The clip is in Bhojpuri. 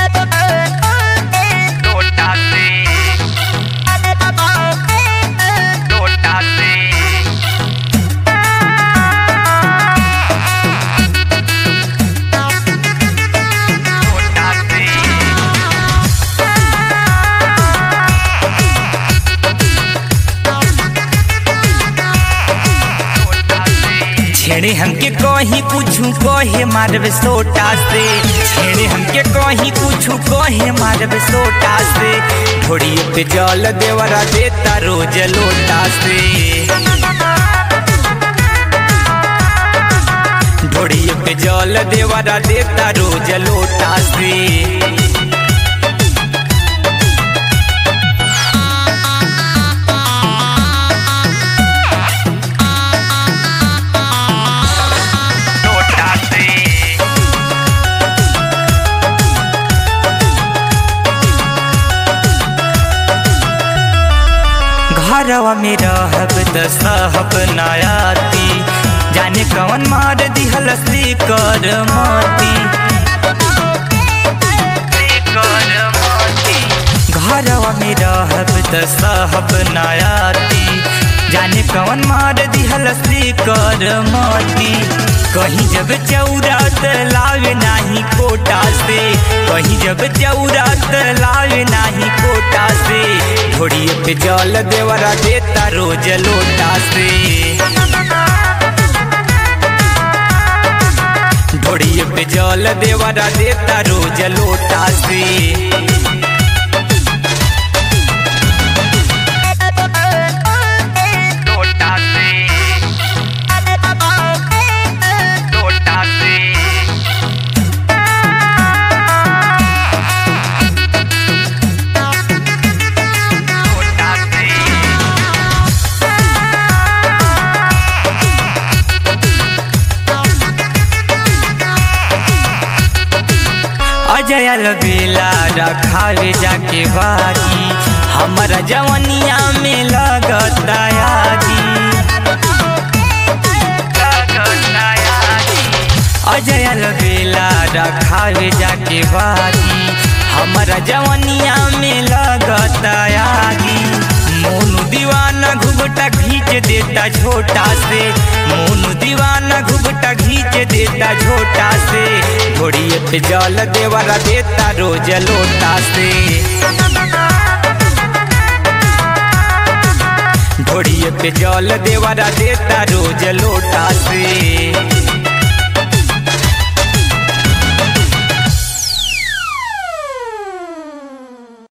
लोटा से लोटा से लोटा से छेड़े हमके कहीं कुछू कहे मारब सोटा से छेड़े हमके कहीं कुछू कहे मारब सोटा से घोड़िए पे जल देवरा देता रोज लोटा से घोड़िए पे जल देवरा देता रोज लोटा से लोटा से घरवा में रहब त सहब नयाती जाने कौन मार दिहल से कर माती घरवा में रहब त सहब नयाती जाने कौन मार दिहल से कर माती कहीं जब चौरात लावे नाही कोटा से कहीं जब चौरात लावे नाही कोटा से घोड़िए पे जल देवरा देता रोज लोटा से घोड़िए पे जल देवरा देता रोज लोटा से लोटा से लोटा से लोटा से अजय बेला रखावे जाके बागी हमारा जवनिया में लगता यागी अजय बेला रखावे जाके बागी हमारा जवनिया में लगता यागी मोनू दीवाना घुघटा खींच देता छोटा से मोनू दीवाना घुघटा खींच देता छोटा से घोड़िए पे जल देवरा देता रोज लोटा से घोड़िए पे जल देवरा देता रोज लोटा से